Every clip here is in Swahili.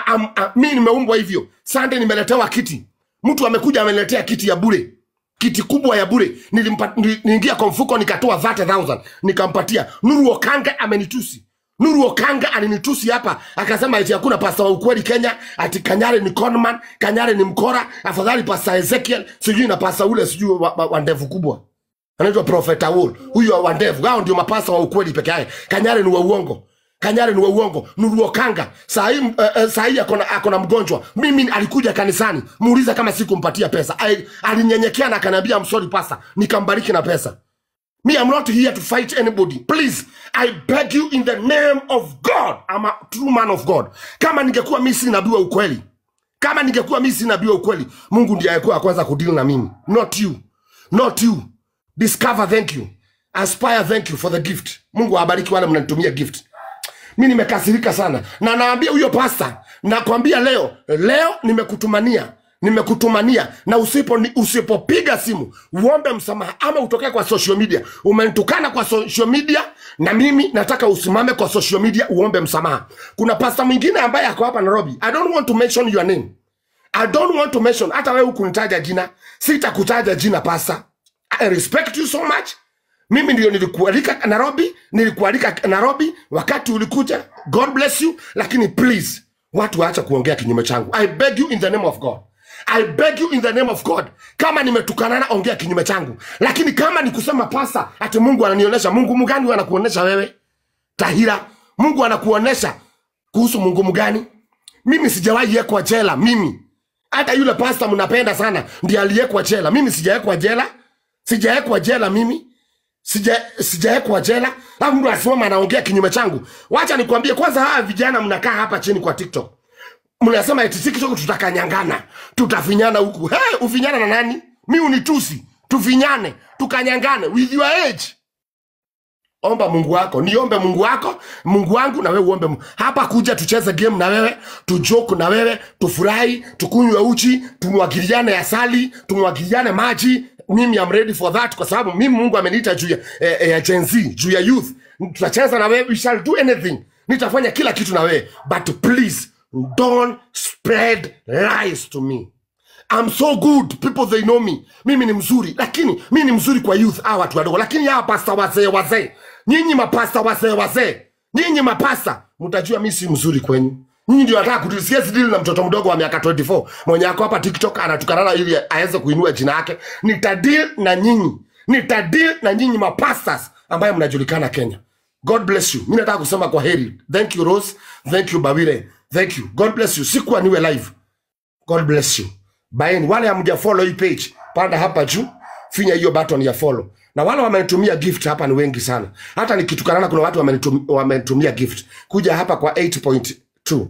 a- am- a- mi nimeumbwa hivyo sande nimeletewa kiti mtu amekuja ameniletea kiti ya bure kiti kubwa ya bure Nilimpa- nili- niingia kwa mfuko nikatoa 30000 nikampatia nuru okanga amenitusi nuru okanga alinitusi hapa akasema eti hakuna pasta wa ukweli kenya ati kanyare ni conman kanyare ni mkora afadhali pasta ezekiel sijui na pasta ule sijui wa, wa, wa ndevu kubwa anaitwa prophet Awol huyo wa ndevu hao ndio mapasta wa ukweli peke yake kanyare ni wa uongo kanyare ni wa uongo nuruokanga sahii uh, uh, sahii akona, akona mgonjwa mimi alikuja kanisani muuliza kama sikumpatia pesa Ai- alinyenyekea na akaniambia msori pasa nikambariki na pesa me i'm not here to fight anybody please i beg you in the name of god i'm a true man of god kama ningekuwa mi si nabii wa ukweli kama ningekuwa mi si nabii wa ukweli mungu ndiye alikuwa kwanza kudili na mimi not you not you discover thank you aspire thank you for the gift mungu awabariki wale mnanitumia gift mi nimekasirika sana na naambia huyo pasta nakwambia leo leo nimekutumania nimekutumania na usipo ni- usipopiga simu uombe msamaha ama utokee kwa social media umenitukana kwa social media na mimi nataka usimame kwa social media uombe msamaha kuna pasta mwingine ambaye ako hapa nairobi i don't want to mention your name I don't want to mention hata wewe hukunitaja jina, sitakutaja jina pasa. I respect you so much. Mimi ndio nilikualika Nairobi, nilikualika Nairobi wakati ulikuja. God bless you, lakini please watu waacha kuongea kinyume changu. I beg you in the name of God. I beg you in the name of God. Kama nimetukanana ongea kinyume changu, lakini kama ni kusema pasa ati Mungu ananionyesha, Mungu mgani huyo anakuonyesha wewe? Tahira, Mungu anakuonyesha kuhusu Mungu mgani? Mimi sijawahi yekwa jela mimi hata yule pasta mnapenda sana ndiye aliyekwa jela mimi sijawekwa jela sijawekwa jela mimi sija sijawekwa jela alafu mtu asimama anaongea kinyume changu wacha nikwambie kwanza hawa vijana mnakaa hapa chini kwa tiktok mnasema eti tiktok tutakanyangana tutafinyana huku hey, ufinyana na nani mi unitusi tufinyane tukanyangane with your age omba mungu wako niombe mungu wako mungu wangu na wewe uombe Mungu. hapa kuja tucheze game na wewe tujoke na wewe tufurahi tukunywe uchi tumwagiliane asali tumwagiliane maji mimi am ready for that kwa sababu mimi mungu ameniita juu ya, eh, eh, ya Gen Z, juu ya youth tutacheza na wewe we shall do anything nitafanya kila kitu na wewe but please don't spread lies to me I'm so good people they know me mimi ni mzuri lakini mi ni mzuri kwa youth hawa watu wadogo lakini hawa pasta wazee wazee nyinyi mapasta wazee wazee nyinyi mapasta mtajua mi si mzuri kwenyu nyinyi ndio nataka kudili siwezi dili na mtoto mdogo wa miaka 24 mwenye ako hapa tiktok anatukanana ili aweze kuinua jina yake nitadil na nyinyi nitadil na nyinyi mapastas ambaye mnajulikana kenya god bless you mi nataka kusema kwa heri thank you rose thank you bawire thank you god bless you sikuwa niwe live God bless you. Baini wale hamja follow hii page, panda hapa juu, finya hiyo button ya follow. Na wale wamenitumia gift hapa ni wengi sana. Hata nikitukanana kuna watu wamenitum- wamenitumia gift. Kuja hapa kwa 8.2.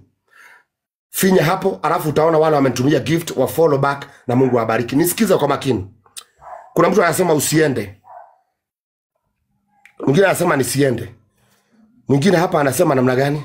Finya hapo, alafu utaona wale wamenitumia gift wa follow back na Mungu awabariki. Nisikize kwa makini. Kuna mtu anasema usiende. Mwingine anasema nisiende. Mwingine hapa anasema namna gani?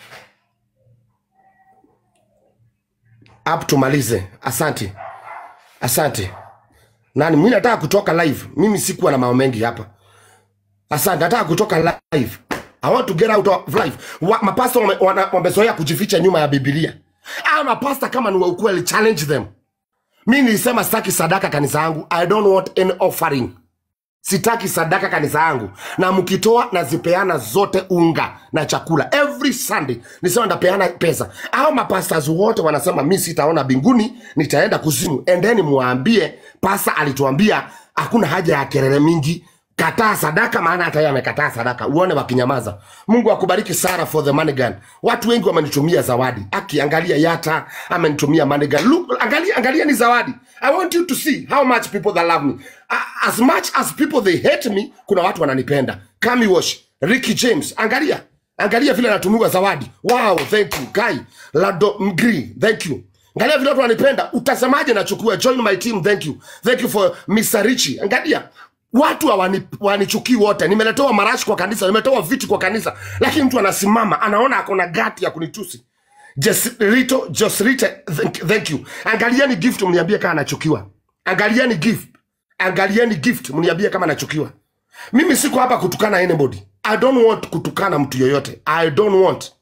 Up tumalize. Asante. Asante. Nani mimi nataka kutoka live. Mimi sikuwa na mambo mengi hapa. Asante, nataka kutoka live. I want to get out of life. Wa, mapasta wame- wana- wamezoea kujificha nyuma ya Biblia. Ah, mapasta kama ni wa ukweli challenge them. Mimi nilisema sitaki sadaka kanisa yangu. I don't want any offering. Sitaki sadaka kanisa yangu, na mkitoa nazipeana zote unga na chakula every Sunday. Nisema ndapeana pesa. Hao mapastors wote wanasema mi sitaona binguni, nitaenda kuzimu. Endeni muwaambie, pasta alituambia hakuna haja ya kelele mingi, kataa sadaka, maana hata yeye amekataa sadaka. Uone wakinyamaza. Mungu akubariki Sara for the money gun. Watu wengi wamenitumia zawadi. Aki, angalia Yata amenitumia money gun. Look, angalia, angalia ni zawadi. I want you to see how much people that love me. A- As much as people they hate me, kuna watu wananipenda. Kami Wash, Ricky James, angalia. Angalia vile anatumiwa zawadi. Wow, thank you. Kai, Lado Mgri, thank you. Angalia vile watu wanipenda. Utasemaje nachukua join my team, thank you. Thank you for Mr. Richie. Angalia watu hawani- wanichukii wote. Nimeletewa marashi kwa kanisa, nimetoa viti kwa kanisa, lakini mtu anasimama anaona akona gati ya kunitusi. Jesrito, Josrite, thank, thank you. Angalieni gift mniambie kama anachukiwa. Angalieni gift. Angalieni gift mniambie kama anachukiwa. Mimi siko hapa kutukana anybody. I don't want kutukana mtu yoyote. I don't want.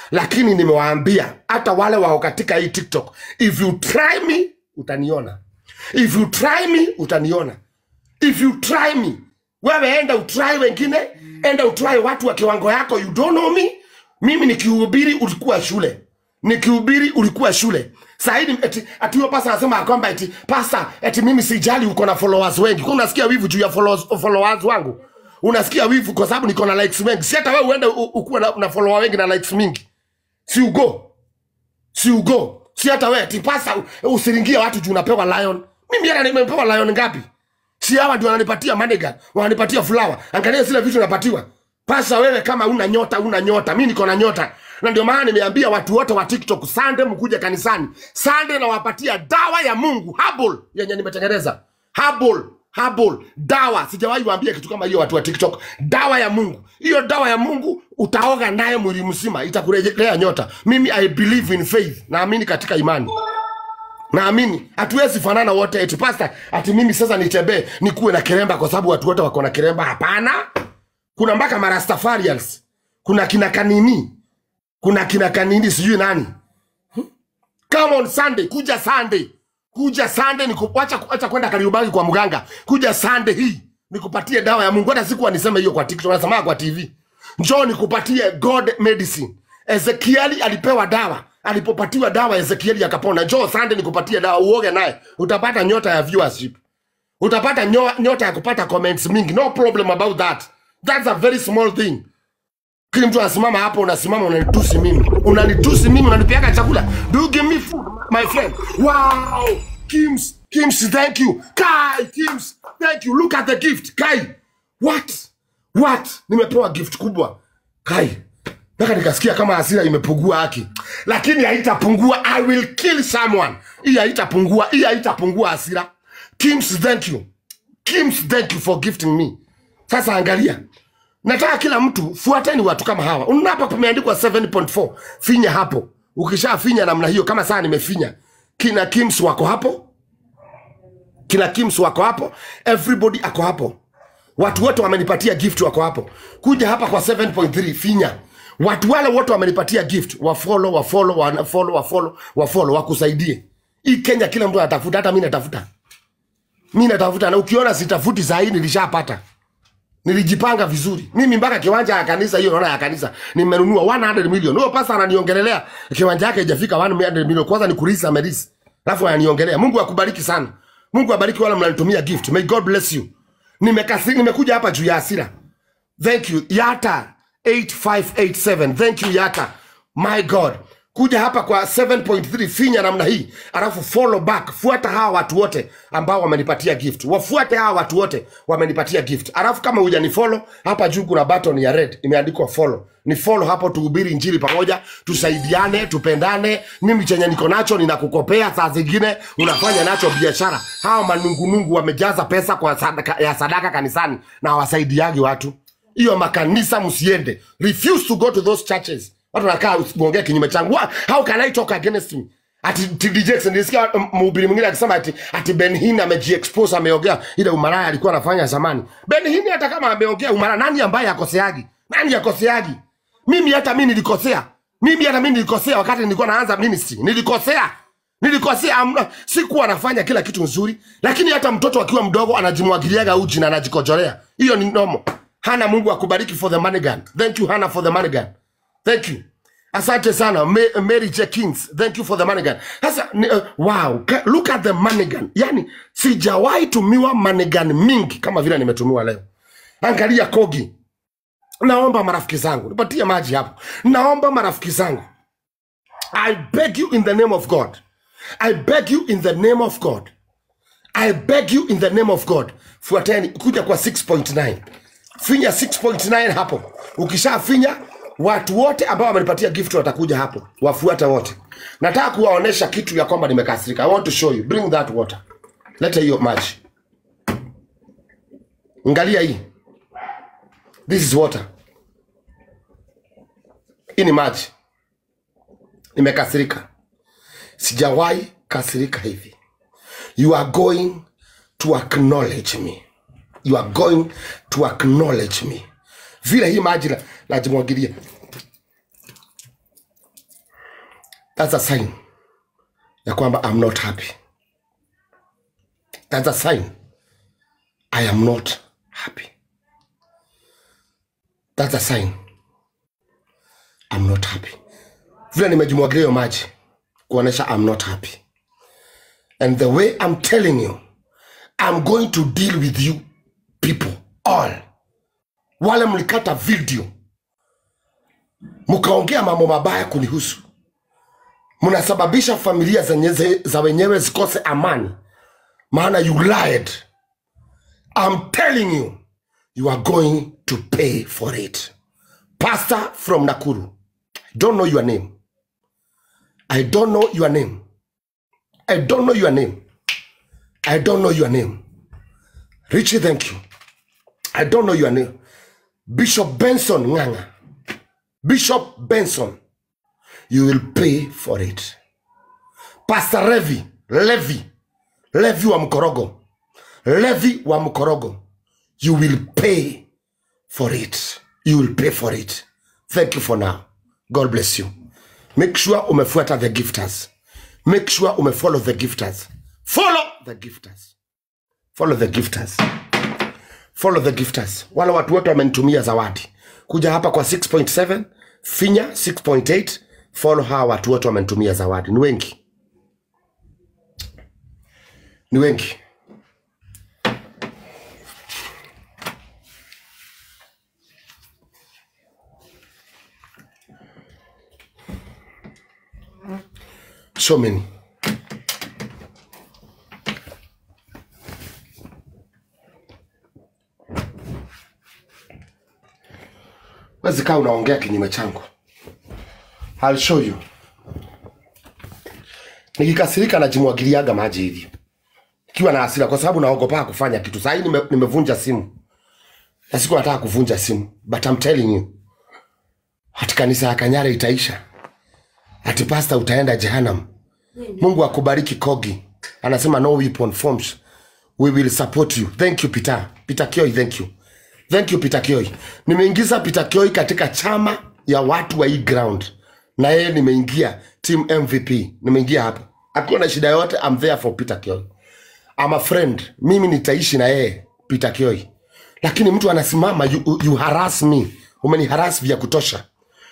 lakini nimewaambia hata wale wao katika hii tiktok if you try me utaniona if you try me utaniona if you try me wewe enda utry wengine enda utry watu wa kiwango yako you don't know me mimi nikihubiri ulikuwa shule nikihubiri ulikuwa shule saidi eti ati huyo pasa anasema ya kwamba eti pasa eti mimi sijali uko na followers wengi Kwa unasikia wivu juu ya followers, followers wangu unasikia wivu kwa sababu niko na likes wengi si hata wewe uende u- ukuwe na, na follower wengi na likes mingi si ugo si ugo si hata wewe eti pasa u- usiringie watu juu unapewa lion mimi hata nimepewa lion ngapi si hawa ndio wananipatia manega wananipatia flower angalia zile vitu napatiwa pasa wewe kama una nyota una nyota mi niko na nyota na ndio maana nimeambia watu wote wa tiktok sande mkuja kanisani sande nawapatia dawa ya mungu habol yenye nimetengeneza habol habol dawa sijawahi waambia kitu kama hiyo watu wa tiktok dawa ya mungu hiyo dawa ya mungu utaoga naye mwili mzima itakurejelea nyota mimi i believe in faith naamini katika imani naamini hatuwezi fanana wote eti pasta ati mimi sasa nitembee nikuwe na kiremba kwa sababu watu wote wako na kiremba hapana kuna mpaka marastafarians kuna kina kanini kuna kina kanini sijui nani come on sunday kuja sunday kuja sunday nikuacha acha kwenda kariubagi kwa mganga kuja sunday hii nikupatie dawa ya mungu hata sikuwa niseme hiyo kwa tiktok nasemaa kwa tv njoo nikupatie god medicine ezekieli alipewa dawa alipopatiwa dawa ezekieli akapona njoo sunday nikupatie dawa uoge naye utapata nyota ya viewership utapata nyo, nyota ya kupata comments mingi no problem about that that's a very small thing kili mtu anasimama hapo unasimama unanitusi mimi unanitusi mimi unanipeaga chakula do you give me food my friend wow kims kims thank you kai kims thank you look at the gift kai what what nimepewa gift kubwa kai mpaka nikasikia kama hasira imepungua haki lakini haitapungua i will kill someone hii haitapungua hii haitapungua hasira kims thank you kims thank you for gifting me sasa angalia nataka kila mtu fuateni watu kama hawa unaona hapa pameandikwa 7.4 finya hapo ukishafinya namna hiyo kama saa nimefinya kina kims wako hapo kina kims wako hapo everybody ako hapo watu wote wamenipatia gift wako hapo kuja hapa kwa 7.3 finya watu wale wote wamenipatia gift wafolo wafolo wafolo wafolo wafolo wakusaidie hii kenya kila mtu anatafuta hata mi natafuta mi natafuta na ukiona sitafuti sahii nilishapata nilijipanga vizuri mimi mpaka kiwanja ya kanisa hiyo naona ya kanisa nimenunua 100 million huyo pasa ananiongelelea kiwanja yake haijafika 100 million kwanza ni kurisa amerisi alafu ananiongelea mungu akubariki sana mungu abariki wale mnanitumia gift may god bless you Nimekasi, nimekuja hapa juu ya hasira thank you yata 8587 thank you yata my god kuja hapa kwa 7.3 finya namna hii alafu follow back fuata hawa watu wote ambao wamenipatia gift wafuate hawa watu wote wamenipatia gift alafu kama hujani follow hapa juu kuna button ya red imeandikwa follow ni follow hapo tuhubiri injili pamoja tusaidiane tupendane mimi chenye niko nacho ninakukopea saa zingine unafanya nacho biashara hawa manungunungu wamejaza pesa kwa sadaka, ya sadaka kanisani na hawasaidiagi watu hiyo makanisa msiende refuse to go to those churches watu nakaa usiongee kinyume changu Wha- how can i talk against me ati TD Jakes nilisikia m- mhubiri mwingine akisema ati ati Ben Hinn amejiexpose ameongea ile umalaya alikuwa anafanya zamani Ben Hinn hata kama ameongea umalaya nani ambaye akoseagi nani akoseagi mimi hata mimi nilikosea mimi hata mimi nilikosea wakati nilikuwa naanza ministry nilikosea nilikosea amna sikuwa nafanya kila kitu nzuri lakini hata mtoto akiwa mdogo anajimwagiliaga uji na anajikojolea hiyo ni nomo hana mungu akubariki for the money gun thank you hana for the money gun thank you asante sana Ma- mary jenkins thank you for the money gun sasa ni- uh, wow ka- look at the money gun yani sijawahi tumiwa money gun mingi kama vile nimetumiwa leo angalia kogi naomba marafiki zangu nipatie maji hapo naomba marafiki zangu i beg you in the name of god i beg you in the name of god i beg you in the name of god fuateni kuja kwa 6.9 finya 6.9 hapo ukishafinya watu wote ambao wamenipatia gift watakuja hapo wafuate wote nataka kuwaonesha kitu ya kwamba nimekasirika i want to show you bring that water leta hiyo maji ngalia hii this is water hii ni maji nimekasirika sijawahi kasirika hivi you are going to acknowledge me you are going to acknowledge me vile hii maji na- najimwagilia That's a sign ya kwamba I'm not happy. That's a sign I am not happy. That's a sign I'm not happy. Vile nimejimwagilia hiyo maji kuonesha I'm not happy. And the way I'm telling you, I'm going to deal with you people all. Wale mlikata video mkaongea mambo mabaya kunihusu, mnasababisha familia zenye ze- za wenyewe zikose amani, maana you lied. I'm telling you, you are going to pay for it. Pastor from Nakuru, I don't know your name. I don't know your name. I don't know your name. I don't know your name. Richie, thank you. I don't know your name. Bishop Benson Nganga. Bishop Benson, you will pay for it. Pastor Levi, Levi, Levi wa Mkorogo, Levi wa Mkorogo, you will pay for it. You will pay for it. Thank you for now. God bless you. Make sure umefuata the gifters. Make sure umefollow the gifters. Follow the gifters. Follow the gifters. Follow the gifters. Wale watu wote wamenitumia zawadi. Kuja hapa kwa 6.7, finya 6.8, follow hawa watu wote wamenitumia zawadi. Ni wengi. Ni wengi. So many. Wezi kaa unaongea kinyume changu. I'll show you. Nikikasirika najimwagiliaga maji hivi. Ikiwa na hasira kwa sababu naogopa kufanya kitu. Sasa hii nime, nimevunja simu. Na siku nataka kuvunja simu. But I'm telling you. Hati kanisa ya Kanyare itaisha. Ati pasta utaenda Jehanamu. Mungu akubariki Kogi. Anasema no weapon forms. We will support you. Thank you Peter. Peter Kioi, thank you. Thank you Peter Kioi. Nimeingiza Peter Kioi katika chama ya watu wa hii ground. Na yeye nimeingia team MVP. Nimeingia hapo. Akiwa na shida yote I'm there for Peter Kioi. I'm a friend. Mimi nitaishi na yeye Peter Kioi. Lakini mtu anasimama you, you harass me. Umeniharas vya kutosha.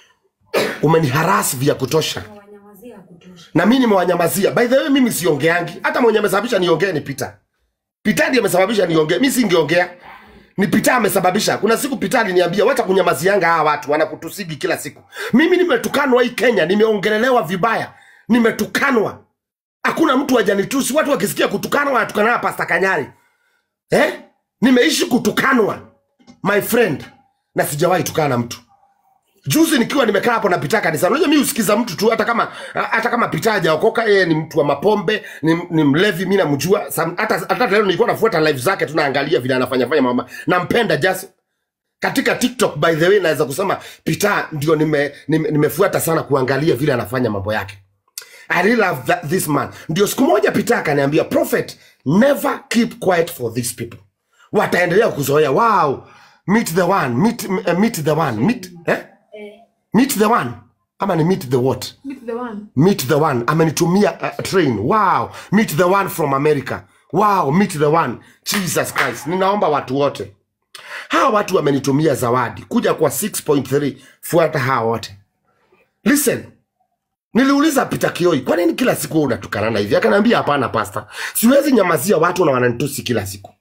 Umeniharas vya kutosha wanyamazia ya kutosha. na mi nimewanyamazia. By the way, mimi siongeangi, hata mwenye amesababisha niongee ni Peter. Peter ndiye amesababisha niongee, mi singeongea, ni Peter amesababisha. Kuna siku Peter aliniambia wacha kunyamazianga hawa watu wanakutusigi kila siku. Mimi nimetukanwa hii Kenya, nimeongelelewa vibaya, nimetukanwa. Hakuna mtu hajanitusi. Watu wakisikia kutukanwa wanatukana na Pastor Kanyari eh? Nimeishi kutukanwa my friend, na sijawahi tukana na mtu juzi nikiwa nimekaa hapo napita kanisa unajua mi usikiza mtu tu hata kama hata kama pita hajaokoka yeye ni mtu wa mapombe ni, ni mlevi mi namjua Sam- hata hata leo nilikuwa nafuata live zake tunaangalia vile anafanya fanya mama nampenda just katika tiktok by the way naweza kusema pita ndio nimefuata nime, nimefuata sana kuangalia vile anafanya mambo yake I really love that, this man. Ndio siku moja Peter akaniambia, prophet, never keep quiet for these people. Wataendelea kuzoea. Wow, meet the one, meet, uh, meet the one, meet, eh? Meet the one. Ama ni meet the what? Meet the one. Meet the one. Amenitumia uh, train. Wow, meet the one from America. Wow, meet the one. Jesus Christ. Ninaomba watu wote. Hawa watu wamenitumia zawadi. Kuja kwa 6.3 fuata hawa wote. Listen, Niliuliza Peter Kioi, kwa nini kila siku wewe unatukanana hivi? Akaniambia hapana pasta, siwezi nyamazia watu na wananitusi kila siku.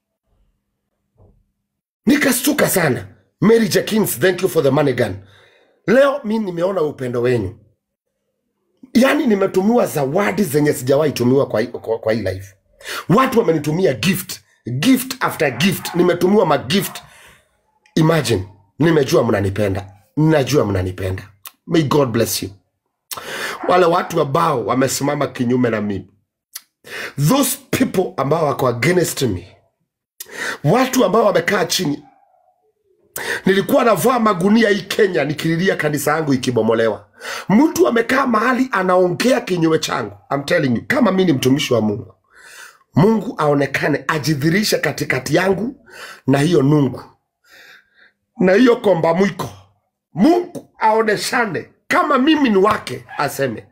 Nikastuka sana. Mary Jenkins, thank you for the money gun. Leo mi nimeona upendo wenyu, yaani nimetumiwa zawadi zenye sijawahi tumiwa kwa, hii- kwa, kwa hii life. Watu wamenitumia gift, gift after gift, nimetumiwa magift. Imagine, nimejua mnanipenda, ninajua mnanipenda. May God bless you wale watu ambao wamesimama kinyume na mimi those people ambao wako against me watu ambao wamekaa chini nilikuwa navaa magunia hii kenya nikililia kanisa yangu ikibomolewa mtu amekaa mahali anaongea kinyume changu I'm telling you kama mi ni mtumishi wa mungu mungu aonekane ajidhirishe katikati yangu na hiyo nungu na hiyo komba mwiko mungu aoneshane kama mimi ni wake aseme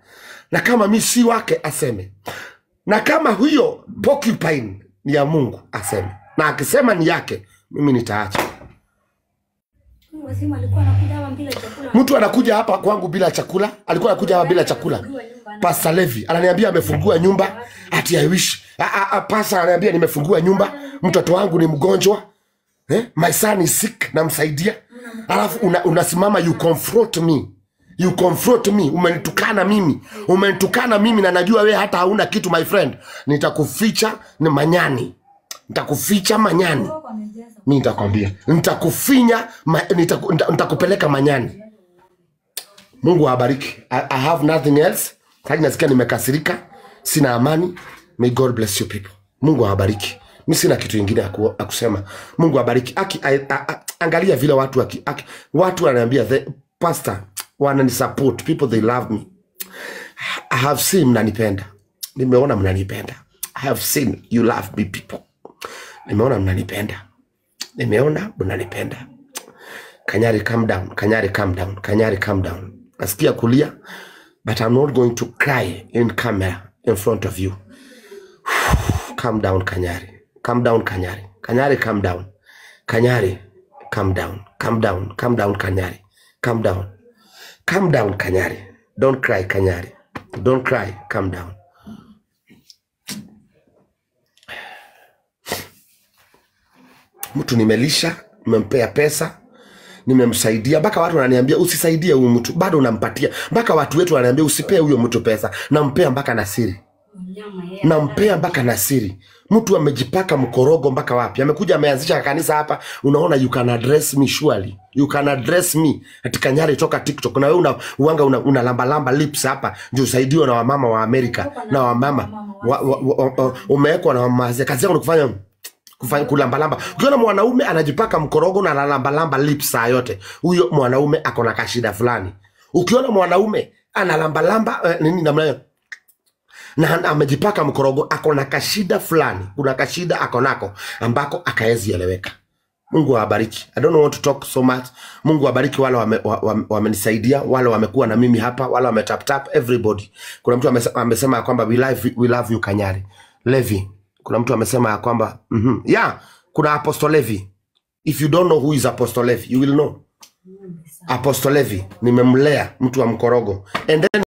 na kama mi si wake aseme na kama huyo porcupine ni ya mungu aseme na akisema ni yake mimi nitaacha Wazima alikuwa anakuja hapa bila chakula. mtu anakuja hapa kwangu bila chakula alikuwa anakuja hapa bila chakula pasta levi ananiambia amefungua nyumba ati i wish Ah, ah, ah, pasta ananiambia nimefungua nyumba mtoto wangu ni mgonjwa eh? my son is sick namsaidia alafu una, unasimama you confront me you confront me umenitukana mimi umenitukana mimi na najua we hata hauna kitu my friend nitakuficha ni manyani nitakuficha manyani mi nitakwambia nitakufinya ma, nitaku, nita- nitakupeleka manyani mungu awabariki I, i have nothing else hadi nasikia nimekasirika sina amani may god bless you people mungu awabariki mi sina kitu ingine ya ku- ya kusema mungu awabariki aki, a, a, a, angalia vile watu aki, aki, watu wananiambia the pastor wananisupport people they love me I have seen mnanipenda nimeona mnanipenda I have seen you love me people nimeona mnanipenda nimeona mnanipenda kanyari calm down kanyari calm down kanyari calm down nasikia kulia but i'm not going to cry in camera in front of you calm down kanyari calm down kanyari kanyari calm down kanyari calm down calm down calm down kanyari calm down calm down kanyari don't cry kanyari don't cry calm down mtu nimelisha nimempea pesa nimemsaidia mpaka watu wananiambia usisaidie huyu mtu bado unampatia mpaka watu wetu wananiambia usipee huyo mtu pesa nampea mpaka na siri Mnyama yeye. nampea mpaka na siri mtu amejipaka mkorogo mpaka wapi amekuja ameanzisha kanisa hapa unaona you can address me surely you can address me ati kanyari toka tiktok na wewe una uanga una, una lamba lamba lips hapa ndio usaidiwe na wamama wa amerika na wamama wa, wa, wa, wa, umewekwa na wamama wazee. kazi yako ni kufanya kufanya kulambalamba ukiona mwanaume anajipaka mkorogo na analambalamba lips saa yote huyo mwanaume ako na kashida fulani ukiona mwanaume analambalamba eh, nini namna hiyo na amejipaka mkorogo ako na kashida fulani kuna kashida ako nako ambako akaezi eleweka mungu awabariki i don't want to talk so much mungu awabariki wale wamenisaidia wame, wame wamenisaidia, wale wamekuwa na mimi hapa wale wametaptap everybody kuna mtu amese- amesema ya kwamba we love, we love you kanyari levi kuna mtu amesema ya kwamba mm-hmm. yeah kuna apostle levi if you don't know who is apostle levi you will know apostle levi nimemlea mtu wa mkorogo and then